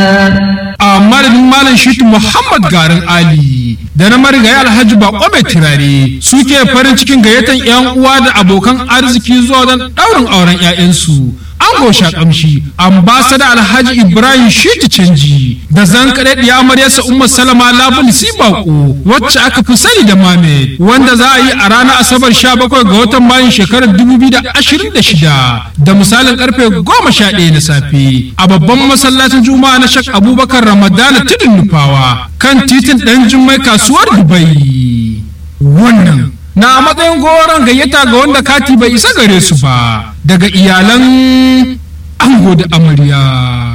a madadin malam shitu muhammad garin ali da na marigayi alhaji bako mai turare suke farin cikin gayyatan yan uwa da abokan arziki zuwa don daurin auren 'ya'yansu ango shakamshi ambasada alhaji ibrahim shitu canji da zan kaɗe ɗiya amaryarsa umar salama labul bako wacce aka fi sani da mame wanda za a yi a ranar asabar 17 ga watan mayun shekarar 2026 da misalin karfe 11 na safe a babban masallacin juma'a na shak abubakar ramadana tudun nufawa kan titin ɗan jummai kasuwar dubai wannan na matsayin goron gayyata ga wanda kati bai isa gare su ba daga iyalan ango da amarya